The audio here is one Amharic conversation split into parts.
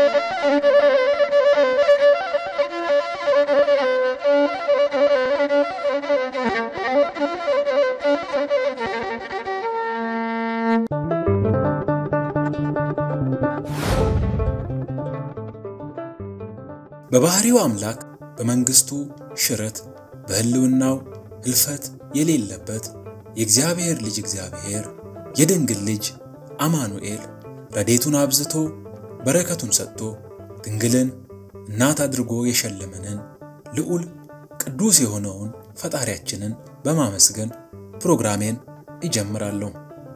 በባህሪው አምላክ በመንግስቱ ሽረት በህልውናው ህልፈት የሌለበት የእግዚአብሔር ልጅ እግዚአብሔር የድንግል ልጅ አማኑኤል ረዴቱን አብዝቶ በረከቱን ሰጥቶ ድንግልን እናት አድርጎ የሸለመንን ልዑል ቅዱስ የሆነውን ፈጣሪያችንን በማመስገን ፕሮግራሜን እጀምራለሁ።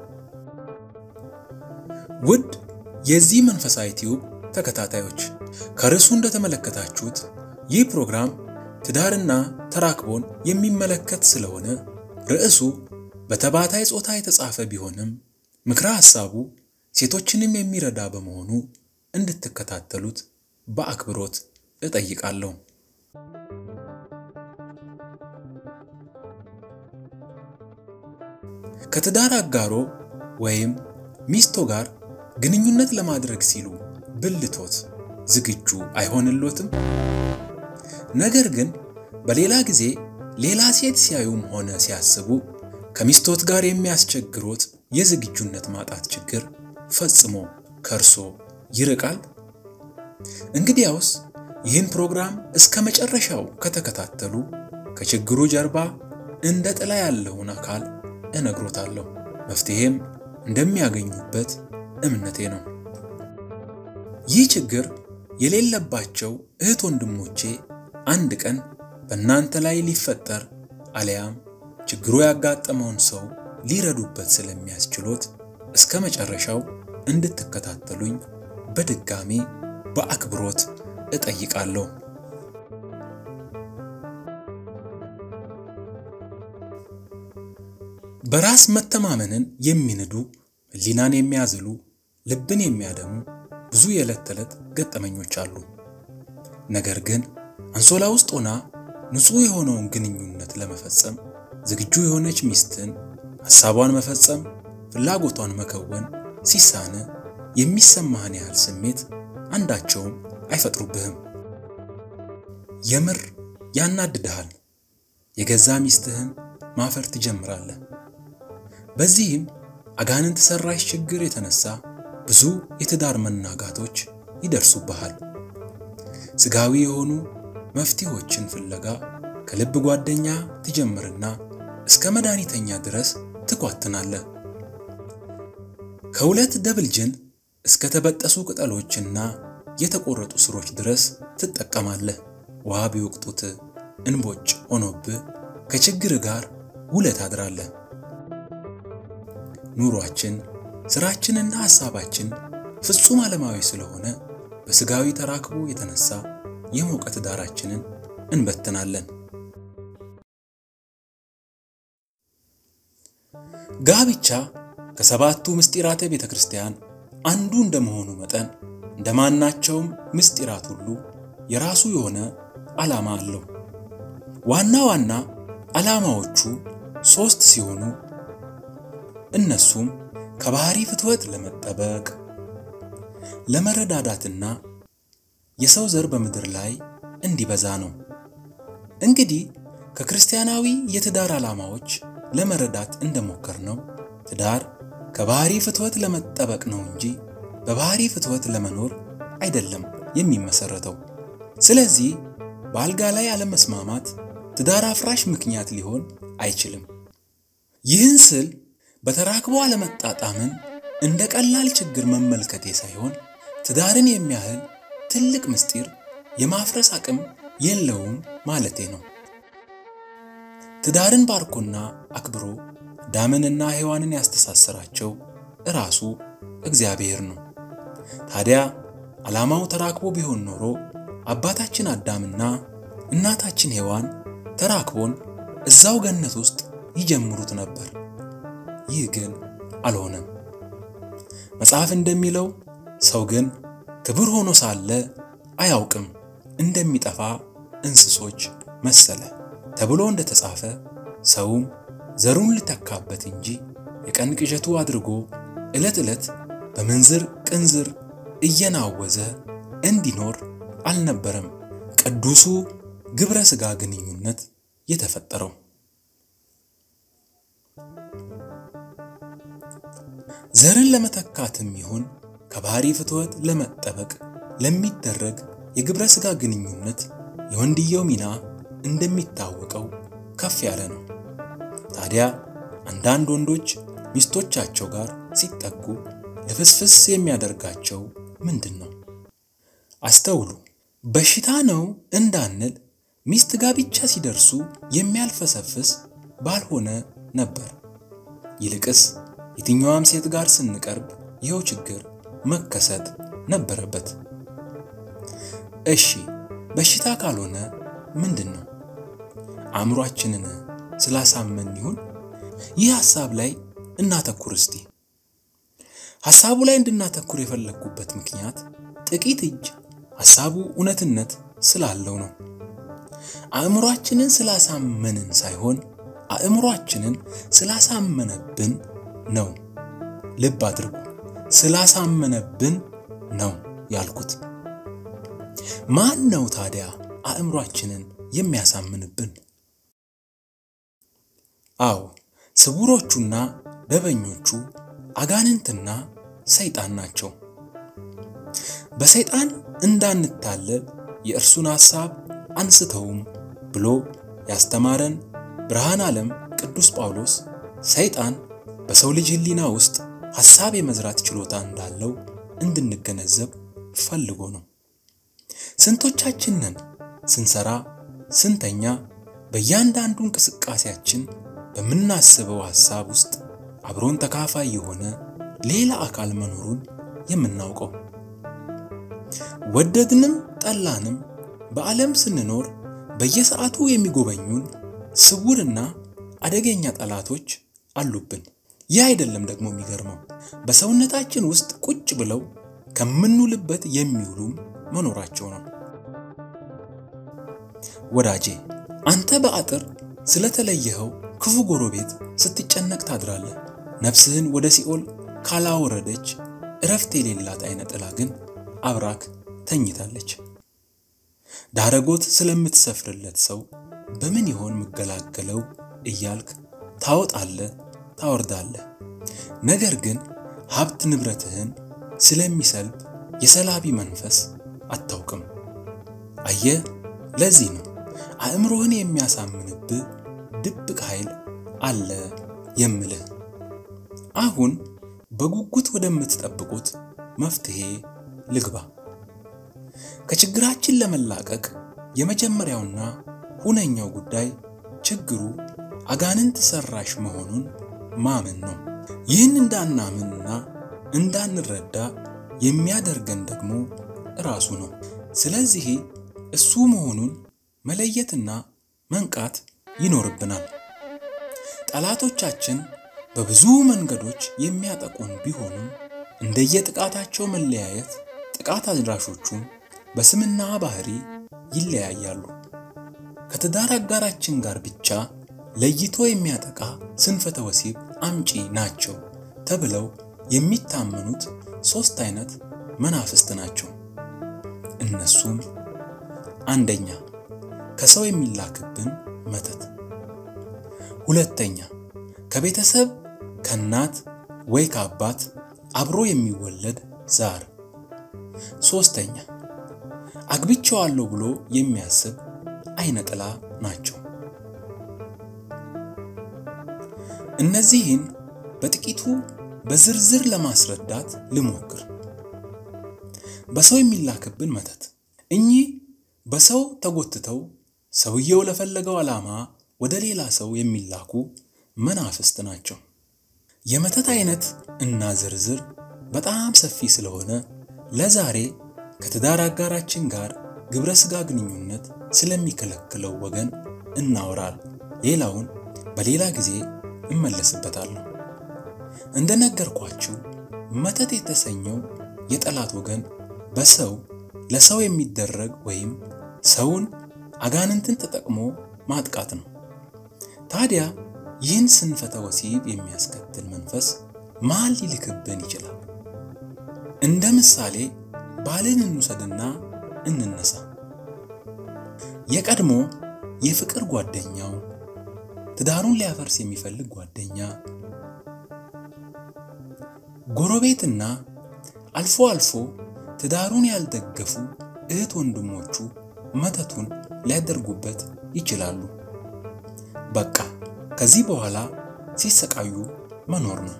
ውድ የዚህ መንፈሳዊ ቲዩብ ተከታታዮች ከርዕሱ እንደተመለከታችሁት ይህ ፕሮግራም ትዳርና ተራክቦን የሚመለከት ስለሆነ ርዕሱ በተባታይ ጾታ የተጻፈ ቢሆንም ምክረ ሐሳቡ ሴቶችንም የሚረዳ በመሆኑ እንድትከታተሉት በአክብሮት እጠይቃለሁ። ከትዳር አጋሮ ወይም ሚስቶ ጋር ግንኙነት ለማድረግ ሲሉ ብልቶት ዝግጁ አይሆንሎትም? ነገር ግን በሌላ ጊዜ ሌላ ሴት ሲያዩም ሆነ ሲያስቡ ከሚስቶት ጋር የሚያስቸግሮት የዝግጁነት ማጣት ችግር ፈጽሞ ከእርሶ ይርቃል? እንግዲያውስ ይህን ፕሮግራም እስከ መጨረሻው ከተከታተሉ ከችግሩ ጀርባ እንደ ጥላ ያለውን አካል እነግሮታለሁ። መፍትሄም እንደሚያገኙበት እምነቴ ነው። ይህ ችግር የሌለባቸው እህት ወንድሞቼ አንድ ቀን በእናንተ ላይ ሊፈጠር አሊያም ችግሩ ያጋጠመውን ሰው ሊረዱበት ስለሚያስችሎት እስከ መጨረሻው እንድትከታተሉኝ በድጋሚ በአክብሮት እጠይቃለሁ። በራስ መተማመንን የሚንዱ ሕሊናን የሚያዝሉ ልብን የሚያደሙ ብዙ የዕለት ተዕለት ገጠመኞች አሉ። ነገር ግን አንሶላ ውስጥ ሆና ንጹሕ የሆነውን ግንኙነት ለመፈጸም ዝግጁ የሆነች ሚስትን ሐሳቧን መፈጸም፣ ፍላጎቷን መከወን ሲሳነ የሚሰማህን ያህል ስሜት አንዳቸውም አይፈጥሩብህም። የምር ያናድድሃል። የገዛ ሚስትህን ማፈር ትጀምራለህ። በዚህም አጋንንት ሰራሽ ችግር የተነሳ ብዙ የትዳር መናጋቶች ይደርሱብሃል። ስጋዊ የሆኑ መፍትሄዎችን ፍለጋ ከልብ ጓደኛ ትጀምርና እስከ መድኃኒተኛ ድረስ ትኳትናለህ። ከሁለት ደብል ጅን እስከ ተበጠሱ ቅጠሎችና የተቆረጡ ስሮች ድረስ ትጠቀማለህ። ውሃ ቢወቅጡት እንቦጭ ሆኖብህ ከችግር ጋር ውለህ ታድራለህ። ኑሯችን ስራችንና ሐሳባችን ፍጹም ዓለማዊ ስለሆነ በስጋዊ ተራክቦ የተነሳ የሞቀ ትዳራችንን እንበትናለን። ጋብቻ ከሰባቱ ምስጢራተ ቤተ ክርስቲያን አንዱ እንደመሆኑ መጠን እንደማናቸውም ምስጢራት ሁሉ የራሱ የሆነ ዓላማ አለው። ዋና ዋና ዓላማዎቹ ሦስት ሲሆኑ እነሱም ከባህሪ ፍትወት ለመጠበቅ ለመረዳዳትና የሰው ዘር በምድር ላይ እንዲበዛ ነው። እንግዲህ ከክርስቲያናዊ የትዳር ዓላማዎች ለመረዳት እንደሞከር ነው ትዳር ከባህሪ ፍትወት ለመጠበቅ ነው እንጂ በባህሪ ፍትወት ለመኖር አይደለም የሚመሰረተው። ስለዚህ በአልጋ ላይ አለመስማማት ትዳር አፍራሽ ምክንያት ሊሆን አይችልም። ይህን ስል በተራክቦ አለመጣጣምን እንደ ቀላል ችግር መመልከቴ ሳይሆን ትዳርን የሚያህል ትልቅ ምስጢር የማፍረስ አቅም የለውም ማለቴ ነው። ትዳርን ባርኮና አክብሮ አዳምንና ሔዋንን ያስተሳሰራቸው እራሱ እግዚአብሔር ነው። ታዲያ ዓላማው ተራክቦ ቢሆን ኖሮ አባታችን አዳምና እናታችን ሔዋን ተራክቦን እዛው ገነት ውስጥ ይጀምሩት ነበር። ይህ ግን አልሆነም። መጽሐፍ እንደሚለው ሰው ግን ክቡር ሆኖ ሳለ አያውቅም እንደሚጠፋ እንስሶች መሰለ ተብሎ እንደተጻፈ ሰውም ዘሩን ሊተካበት እንጂ የቀን ቅዠቱ አድርጎ ዕለት ዕለት በምንዝር ቅንዝር እየናወዘ እንዲኖር አልነበረም ቅዱሱ ግብረ ሥጋ ግንኙነት የተፈጠረው። ዘርን ለመተካትም ይሁን ከባህሪ ፍትወት ለመጠበቅ ለሚደረግ የግብረ ሥጋ ግንኙነት የወንድየው ሚና እንደሚታወቀው ከፍ ያለ ነው። ታዲያ አንዳንድ ወንዶች ሚስቶቻቸው ጋር ሲጠጉ ልፍስፍስ የሚያደርጋቸው ምንድን ነው? አስተውሉ። በሽታ ነው እንዳንል ሚስት ጋር ብቻ ሲደርሱ የሚያልፈሰፍስ ባልሆነ ነበር። ይልቅስ የትኛዋም ሴት ጋር ስንቀርብ ይኸው ችግር መከሰት ነበረበት። እሺ በሽታ ካልሆነ ምንድን ነው? አእምሯችንን ስላሳመን ይሁን? ይህ ሐሳብ ላይ እናተኩር እስቲ። ሐሳቡ ላይ እንድናተኩር የፈለግኩበት ምክንያት ጥቂት እጅ ሐሳቡ እውነትነት ስላለው ነው። አእምሯችንን ስላሳመንን ሳይሆን አእምሯችንን ስላሳመነብን ነው። ልብ አድርጉ፣ ስላሳመነብን ነው ያልኩት። ማን ነው ታዲያ አእምሯችንን የሚያሳምንብን? አዎ ስውሮቹና ደበኞቹ አጋንንትና ሰይጣን ናቸው። በሰይጣን እንዳንታለል የእርሱን ሐሳብ አንስተውም ብሎ ያስተማረን ብርሃን ዓለም ቅዱስ ጳውሎስ ሰይጣን በሰው ልጅ ሕሊና ውስጥ ሐሳብ የመዝራት ችሎታ እንዳለው እንድንገነዘብ ፈልጎ ነው። ስንቶቻችን ነን ስንሰራ፣ ስንተኛ፣ በእያንዳንዱ እንቅስቃሴያችን በምናስበው ሐሳብ ውስጥ አብሮን ተካፋይ የሆነ ሌላ አካል መኖሩን የምናውቀው? ወደድንም ጠላንም በዓለም ስንኖር በየሰዓቱ የሚጎበኙን ስውርና አደገኛ ጠላቶች አሉብን። ይህ አይደለም ደግሞ የሚገርመው፣ በሰውነታችን ውስጥ ቁጭ ብለው ከምንውልበት የሚውሉም መኖራቸው ነው። ወዳጄ አንተ በአጥር ስለተለየኸው ክፉ ጎረቤት ስትጨነቅ ታድራለህ። ነፍስህን ወደ ሲኦል ካላወረደች እረፍት የሌላት አይነ ጥላ ግን አብራክ ተኝታለች። ዳረጎት ስለምትሰፍርለት ሰው በምን ይሆን ምገላገለው እያልክ ታወጣለህ፣ ታወርዳለህ። ነገር ግን ሀብት ንብረትህን ስለሚሰልብ የሰላቢ መንፈስ አታውቅም። አየህ፣ ለዚህ ነው አእምሮህን የሚያሳምንብህ ድብቅ ኃይል አለ የምልህ። አሁን በጉጉት ወደምትጠብቁት መፍትሄ ልግባ። ከችግራችን ለመላቀቅ የመጀመሪያውና ሁነኛው ጉዳይ ችግሩ አጋንንት ሰራሽ መሆኑን ማመን ነው። ይህን እንዳናምንና እንዳንረዳ የሚያደርገን ደግሞ ራሱ ነው። ስለዚህ እሱ መሆኑን መለየትና መንቃት ይኖርብናል። ጠላቶቻችን በብዙ መንገዶች የሚያጠቁን ቢሆኑም እንደየጥቃታቸው መለያየት ጥቃት አድራሾቹም በስምና ባህሪ ይለያያሉ። ከትዳር አጋራችን ጋር ብቻ ለይቶ የሚያጠቃ ስንፈተ ወሲብ አምጪ ናቸው ተብለው የሚታመኑት ሦስት አይነት መናፍስት ናቸው። እነሱም አንደኛ ከሰው የሚላክብን መተት፣ ሁለተኛ ከቤተሰብ ከእናት ወይ ከአባት አብሮ የሚወለድ ዛር፣ ሦስተኛ አግብቼዋለሁ ብሎ የሚያስብ አይነ ጥላ ናቸው። እነዚህን በጥቂቱ በዝርዝር ለማስረዳት ልሞክር። በሰው የሚላክብን መተት፣ እኚህ በሰው ተጎትተው ሰውየው ለፈለገው ዓላማ ወደ ሌላ ሰው የሚላኩ መናፍስት ናቸው። የመተት አይነት እና ዝርዝር በጣም ሰፊ ስለሆነ ለዛሬ ከትዳር አጋራችን ጋር ግብረ ሥጋ ግንኙነት ስለሚከለክለው ወገን እናወራል። ሌላውን በሌላ ጊዜ እመለስበታለሁ። እንደነገርኳችሁ መተት የተሰኘው የጠላት ወገን በሰው ለሰው የሚደረግ ወይም ሰውን አጋንንትን ተጠቅሞ ማጥቃት ነው። ታዲያ ይህን ስንፈተ ወሲብ የሚያስከትል መንፈስ ማን ሊልክብን ይችላል? እንደ ምሳሌ ባልን እንውሰድና እንነሳ። የቀድሞ የፍቅር ጓደኛው፣ ትዳሩን ሊያፈርስ የሚፈልግ ጓደኛ፣ ጎረቤትና አልፎ አልፎ ትዳሩን ያልደገፉ እህት ወንድሞቹ መተቱን ሊያደርጉበት ይችላሉ። በቃ ከዚህ በኋላ ሲሰቃዩ መኖር ነው።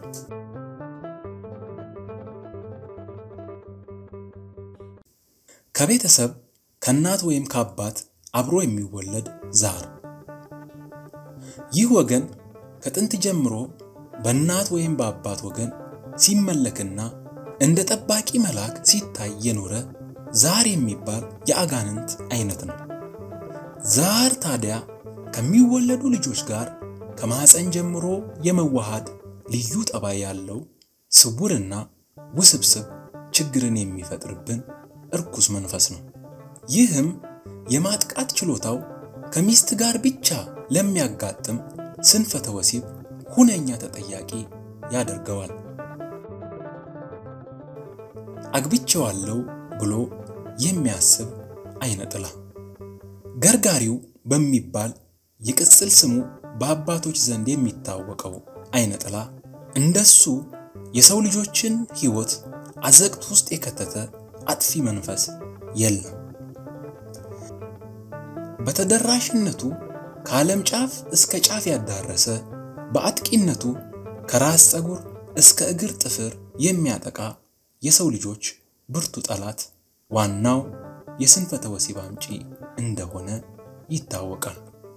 ከቤተሰብ ከእናት ወይም ከአባት አብሮ የሚወለድ ዛር። ይህ ወገን ከጥንት ጀምሮ በእናት ወይም በአባት ወገን ሲመለክና እንደ ጠባቂ መልአክ ሲታይ የኖረ ዛር የሚባል የአጋንንት አይነት ነው። ዛር ታዲያ ከሚወለዱ ልጆች ጋር ከማኅፀን ጀምሮ የመዋሃድ ልዩ ጠባይ ያለው ስውርና ውስብስብ ችግርን የሚፈጥርብን እርኩስ መንፈስ ነው። ይህም የማጥቃት ችሎታው ከሚስት ጋር ብቻ ለሚያጋጥም ስንፈተ ወሲብ ሁነኛ ተጠያቂ ያደርገዋል። አግብቼዋለሁ ብሎ የሚያስብ አይነ ጥላ ገርጋሪው በሚባል የቅጽል ስሙ በአባቶች ዘንድ የሚታወቀው አይነ ጥላ እንደሱ የሰው ልጆችን ሕይወት አዘቅት ውስጥ የከተተ አጥፊ መንፈስ የለም። በተደራሽነቱ ከዓለም ጫፍ እስከ ጫፍ ያዳረሰ፣ በአጥቂነቱ ከራስ ፀጉር እስከ እግር ጥፍር የሚያጠቃ የሰው ልጆች ብርቱ ጠላት ዋናው የስንፈተ ወሲብ አምጪ እንደሆነ ይታወቃል።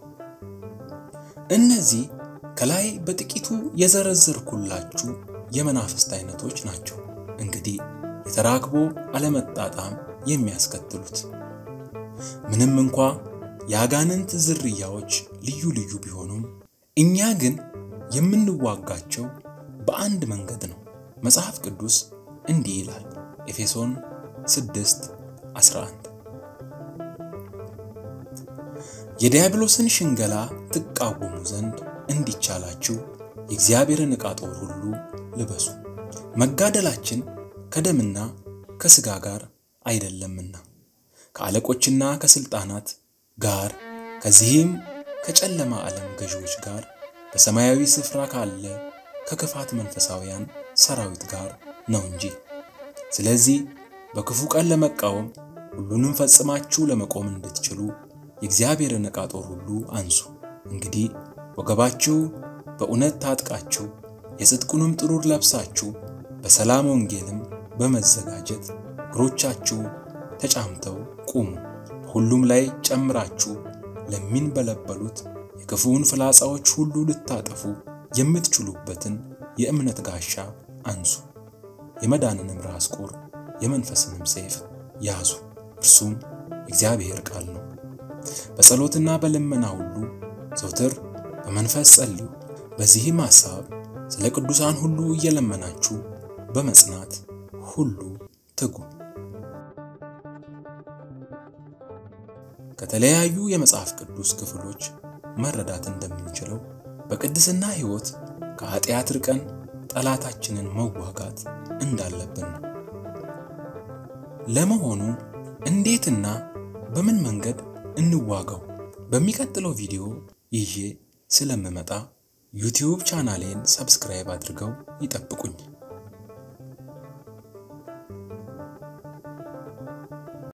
እነዚህ ከላይ በጥቂቱ የዘረዘርኩላችሁ የመናፍስት አይነቶች ናቸው። እንግዲህ የተራክቦ አለመጣጣም የሚያስከትሉት ምንም እንኳ የአጋንንት ዝርያዎች ልዩ ልዩ ቢሆኑም እኛ ግን የምንዋጋቸው በአንድ መንገድ ነው። መጽሐፍ ቅዱስ እንዲህ ይላል ኤፌሶን 6 11 የዲያብሎስን ሽንገላ ትቃወሙ ዘንድ እንዲቻላችሁ የእግዚአብሔርን ዕቃ ጦር ሁሉ ልበሱ፣ መጋደላችን ከደምና ከሥጋ ጋር አይደለምና ከአለቆችና ከሥልጣናት ጋር ከዚህም ከጨለማ ዓለም ገዢዎች ጋር በሰማያዊ ስፍራ ካለ ከክፋት መንፈሳውያን ሰራዊት ጋር ነው እንጂ። ስለዚህ በክፉ ቀን ለመቃወም ሁሉንም ፈጽማችሁ ለመቆም እንድትችሉ የእግዚአብሔርን ዕቃ ጦር ሁሉ አንሱ። እንግዲህ ወገባችሁ በእውነት ታጥቃችሁ የጽድቁንም ጥሩር ለብሳችሁ በሰላም ወንጌልም በመዘጋጀት እግሮቻችሁ ተጫምተው ቁሙ። በሁሉም ላይ ጨምራችሁ ለሚንበለበሉት የክፉውን ፍላጻዎች ሁሉ ልታጠፉ የምትችሉበትን የእምነት ጋሻ አንሱ። የመዳንንም ራስ ቁር የመንፈስንም ሰይፍ ያዙ፣ እርሱም የእግዚአብሔር ቃል ነው። በጸሎትና በልመና ሁሉ ዘውትር በመንፈስ ጸልዩ። በዚህም ሐሳብ ስለ ቅዱሳን ሁሉ እየለመናችሁ በመጽናት ሁሉ ትጉ። ከተለያዩ የመጽሐፍ ቅዱስ ክፍሎች መረዳት እንደምንችለው በቅድስና ሕይወት ከኃጢአት ርቀን ጠላታችንን መዋጋት እንዳለብን ነው። ለመሆኑ እንዴትና በምን መንገድ እንዋጋው? በሚቀጥለው ቪዲዮ ይዤ ስለምመጣ ዩቲዩብ ቻናሌን ሰብስክራይብ አድርገው ይጠብቁኝ።